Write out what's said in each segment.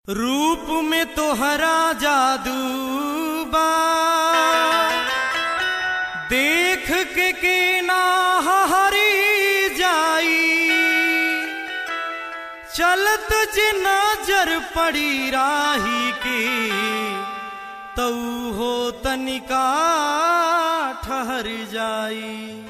रूप में तोहरा जादू बा देख के के ना हरी जाई चलत जे नजर पड़ी राही के तऊ हो तनिका ठहर जाई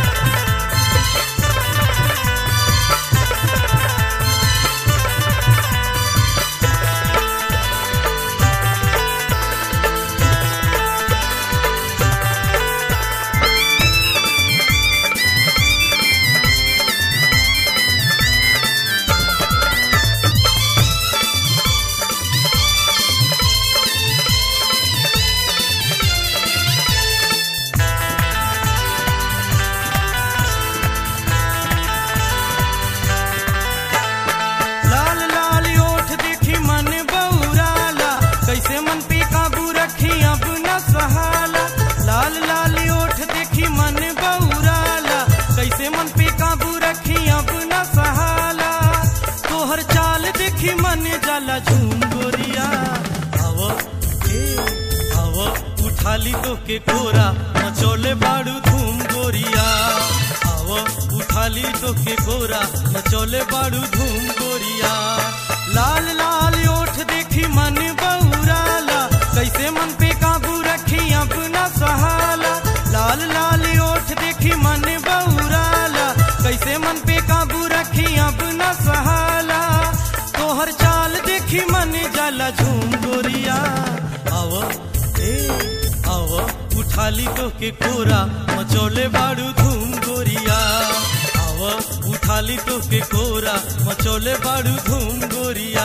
लाल लाल ओठ देखी मन बौराला कैसे मन पे काबू रखी अब न सहाला लाल लाल ओठ देखी मन बौराला कैसे मन पे काबू रखी अब न सहाला तोहर चाल देखी मन जाला झूम गोरिया आव ए आव उठाली तो के कोरा मचोले बाड़ू धूम गोरिया आव उठाली तो के गोरा मचोले बाड़ू धूम गोरिया लाल लाल ओठ देखी मन बौराला कैसे मन पे काबू रखी अब न सहाला लाल लाल ओठ देखी मन बौराला कैसे मन पे काबू रखी अब न सहाला तोहर चाल देखी मन जाला झूम गोरिया आव ए आव उठाली तो के कोरा मचोले बाड़ू धूम गोरिया आव उठाली तो के कोरा मचोले बाड़ू धूम गोरिया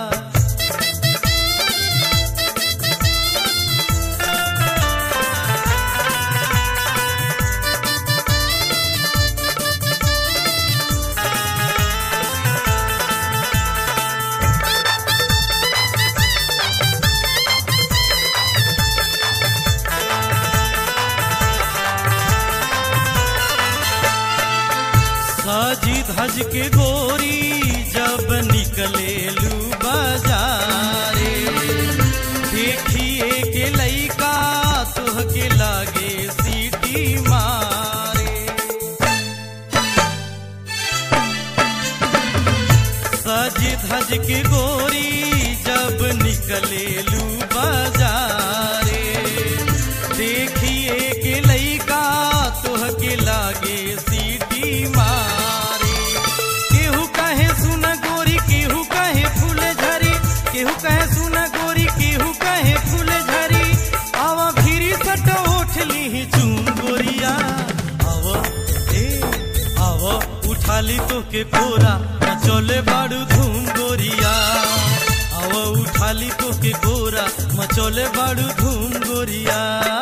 साजी धज के गोरी जब निकले लू बाजारे देखिए के लइका तुह के लागे सीटी मारे सज धज के गोरी जब निकले लू बाजारे देखिए के लइका तुह के लागे सीटी मारे केहू कहे सुन गोरी केहू कहे फूल झरी केहू कहे सुन गोरी केहू कहे फूल झरी आवा भीरी सट उठ ली चूम गोरिया आव ए आव उठाली तो के कोरा मचोले बाड़ू धूम गोरिया आव उठाली तो के कोरा मचोले बाड़ू धूम गोरिया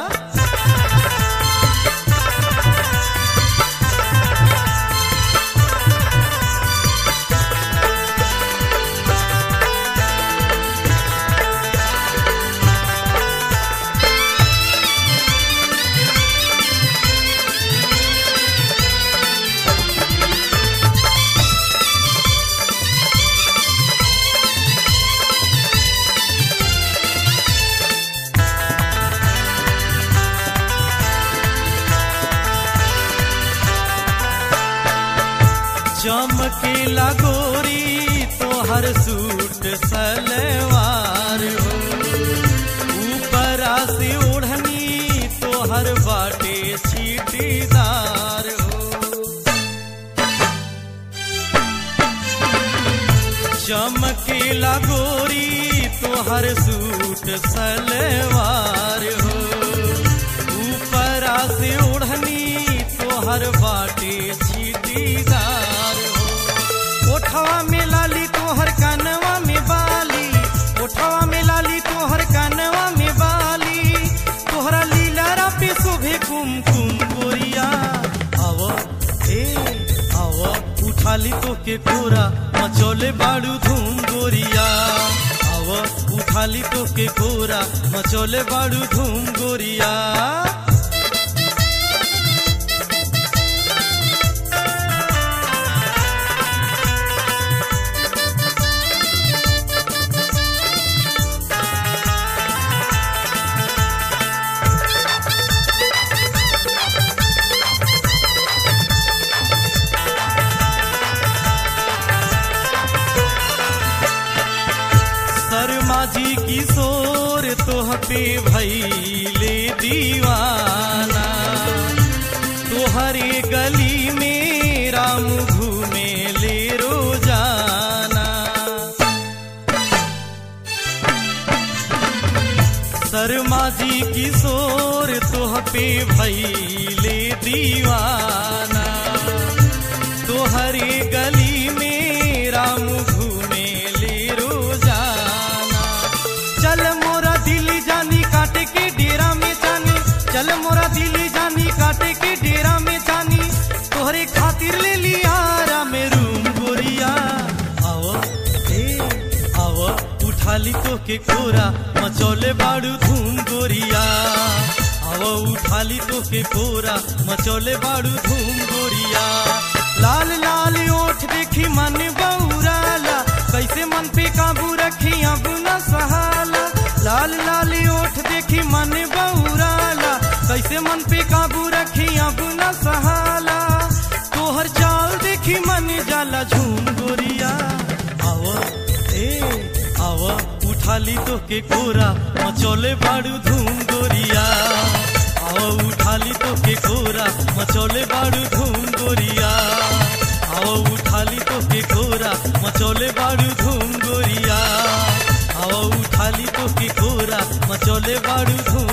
चमकेला गोरी तोहर सूट सलवार हो ऊपरा से ओढ़नी तोहर बाटे छीटीदार हो चमकेला गोरी तोहर सूट सलवार हो ऊपरा से ओढ़नी तोहर बाटे छीटीदार हो ओठवा में लाली तोहर कनवा में बाली ओठवा में लाली तोहर कनवा में बाली तोहरा लीला पे शोभे कुमकुम गोरिया आव ए आव उठाली तो के कोरा मचोले बाड़ू धूम गोरिया आव उठाली तो के कोरा मचोले बाड़ू धूम गोरिया शर्मा जी किशोर तोह पे भैले दीवाना तोहरे गली में राम घूमे ले रोजाना शर्मा जी किशोर तोह पे भैले दीवाना तोहरे गली में राम घूमे ले रोजाना चल मोरा दिल जानी काटे के डेरा में जानी चल मोरा दिल जानी काटे के डेरा में जानी तोहरे खातिर ले लिया राम रूम गोरिया आओ ए आओ उठा ली तो के कोरा मचौले बाड़ू धूम गोरिया आओ उठा ली तो के कोरा मचौले बाड़ू धूम गोरिया लाल लाल ओठ देखी मन बौराला कैसे मन पे काबू रखी अब न सहाला लाल लाल ओठ देखी मन बौराला कैसे मन पे काबू रखी अब न सहाला तोहर चाल देखी मन जाला झूम गोरिया आव ए आव उठा ली तो के कोरा मचौले बाड़ू धूम गोरिया आव उठा ली तो के कोरा मचौले बाड़ू धूम गोरिया आओ उठा ली तो के कोरा मचौले बाड़ू धूम गोरिया आओ उठा ली तो के कोरा मचौले बाड़ू धूम